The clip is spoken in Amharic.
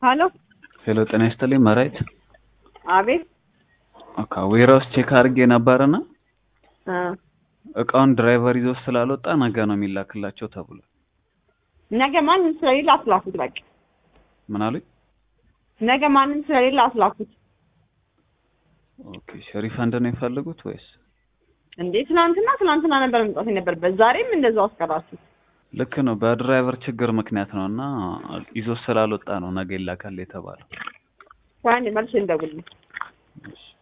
ሀሎ ሄሎ ጤና ይስጥልኝ መራይት አቤት ኦካ ዌራውስ ቼክ አድርጌ ነበርና እ እቃውን ድራይቨር ይዞ ስላልወጣ ነገ ነው የሚላክላቸው ተብሏል። ነገ ማንም ስለሌለ አስላኩት። በቃ ምን አሉኝ? ነገ ማንም ስለሌለ አስላኩት። ኦኬ ሪፈንድ ነው የፈለጉት ወይስ? እንዴ ትናንትና ትናንትና ነበር መምጣት የነበረበት ዛሬም እንደዛው አስቀራችሁ። ልክ ነው በድራይቨር ችግር ምክንያት ነው እና ይዞ ስላልወጣ ነው ነገ ይላካል የተባለው። ቆይ አንዴ መልሼ እንደውልልኝ። እሺ